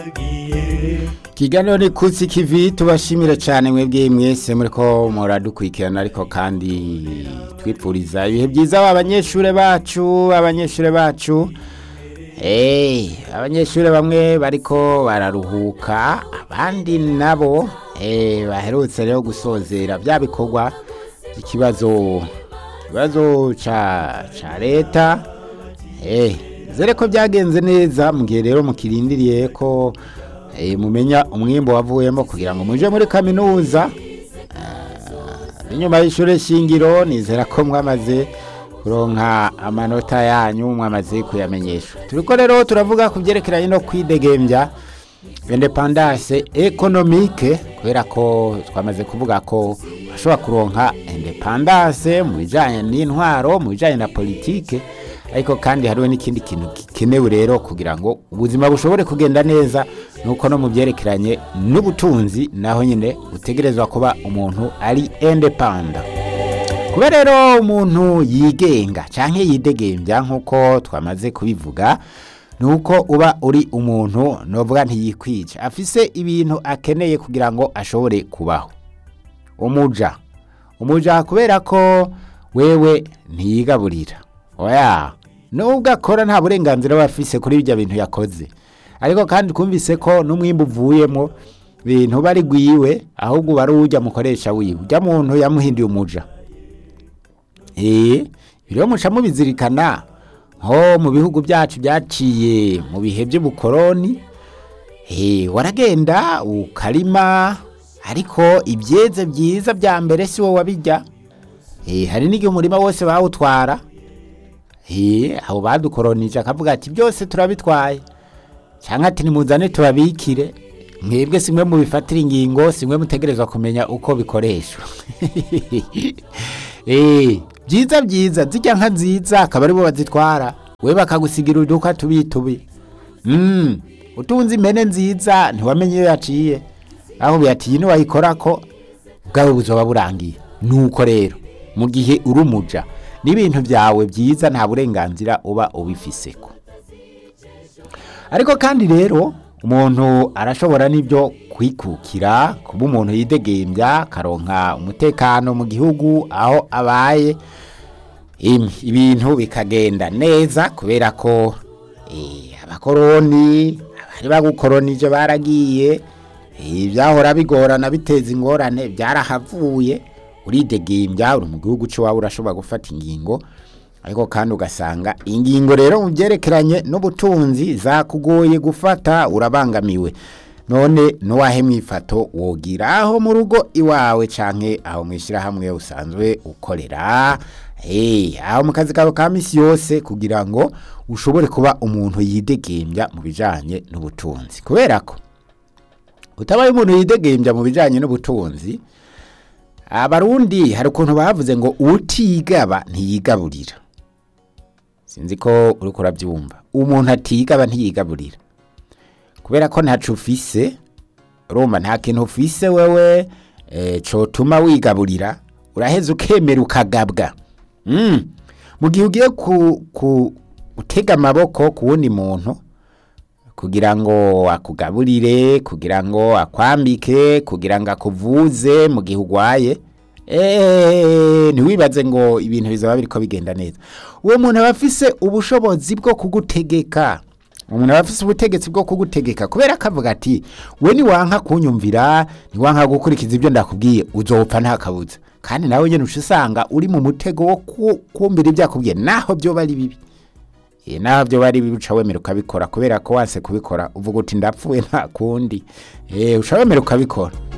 ikiganiro ni kutsi kivi tubashimire cyane mwebwe mwese muri ko muradukurikirana ariko kandi twipfuriza ibihe byiza abanyeshuri bacu abanyeshuri bacu Eh, abanyeshuri bamwe bariko bararuhuka abandi nabo eh, baherutse rero gusozera bya bikorwa ikibazo ikibazo ca ca leta eh zere ko byagenze neza mu gihe rero mukirindiriye ko eh, mumenya umwimbo wavuyemo kugira ngo muje muri kaminuza Ah, inyuma y'ishure shingiro nizera ko mwamaze kuronka amanota yanyu mwamaze kuyamenyesha turiko rero turavuga ku byerekeranye no kwidegembya independance economique kubera ko twamaze kuvuga ko bashobora kuronka independance mu bijanye n'intwaro mu bijanye na politike ariko kandi hariho n'ikindi kintu gikenewe rero kugira ngo ubuzima bushobore kugenda neza nuko no mu byerekeranye n'ubutunzi naho nyine utegerezwa kuba umuntu ari independent kuba rero umuntu yigenga cyangwa yidegembya nk'uko twamaze kubivuga ni uko uba uri umuntu novuga ntiyikwica afise ibintu akeneye kugira ngo ashobore kubaho umuja umuja kubera ko wewe ntiyigaburira oya nubwo akora nta burenganzira aba afise kuri ibyo bintu yakoze ariko kandi twumvise ko n'umwimbu uvuyemo bintu bari gwiwe ahubwo uba ari ujya mukoresha wiwe ujya muntu yamuhinduye umuja Eh, rero muca mubizirikana nko mu bihugu byacu byaciye mu bihe by'ubukoroni eh, waragenda ukarima ariko ibyeze byiza bya mbere si wowe wabijya eh, hari n'igihe umurima wose bawutwara eh, abo badukoronije akavuga ati byose turabitwaye cyangwa ati nimuzane tubabikire mwebwe simwe mubifatira ingingo simwe mutegerezwa kumenya uko bikoreshwa Eh, byiza byiza zijya nka nziza akaba aribo bazitwara we bakagusigira uduka tubi tubi mm. utunze impene nziza ntiwamenye iyo yaciye aho biyatiye niwayikora ko bwawe buzoba burangiye nuko rero mu gihe uri umuja n'ibintu byawe byiza nta burenganzira uba ubifiseko ariko kandi rero umuntu arashobora n'ibyo kwikukira kuba umuntu yidegembya akaronka umutekano mu gihugu aho abaye Em, ibintu bikagenda neza kubera ko eh, abakoroni abari bagukoronije baragiye eh, ibyahora bigorana biteza ingorane byarahavuye uridegembya uri mu gihugu cy'iwawe urashobora gufata ingingo ariko kandi ugasanga ingingo rero mu byerekeranye n'ubutunzi zakugoye gufata urabangamiwe none nuwahe mwifato wogira aho mu rugo iwawe canke aho mwishyirahamwe usanzwe ukorera hey, aho mu kazi kawe ka misi yose kugira ngo ushobore kuba umuntu yidegembya mu bijanye n'ubutunzi kubera ko utabaye umuntu yidegembya mu bijanye n'ubutunzi abarundi hari ukuntu bavuze ngo utigaba ntiyigaburira sinzi ko uri kurabyumva umuntu atigaba ntiyigaburira kubera ko ntacu ufise urumva nta kintu ufise wewe eh, cotuma wigaburira uraheza ukemera ukagabwa mm. mu gihe ugiye ku, ku gutega amaboko ku wundi muntu kugira ngo akugaburire kugira ngo akwambike kugira ngo akuvuze mu gihe urwaye Eh, ntiwibaze ngo ibintu bizaba biriko bigenda neza uwo muntu aba afise ubushobozi bwo kugutegeka umuntu aba afise ubutegetsi bwo kugutegeka kubera akavuga ati we niwanka kunyumvira niwanka gukurikiza ibyo ndakubwiye uzopfa nta kabuza kandi nawe nyine uca usanga uri mu mutego wo ku- kumvira ibyo akubwiye naho byoba ari bibi Eh, naho byoba ari bibi uca wemera ukabikora kubera ko wanse kubikora uvuga uti ndapfuye nta kundi Eh, uca wemera ukabikora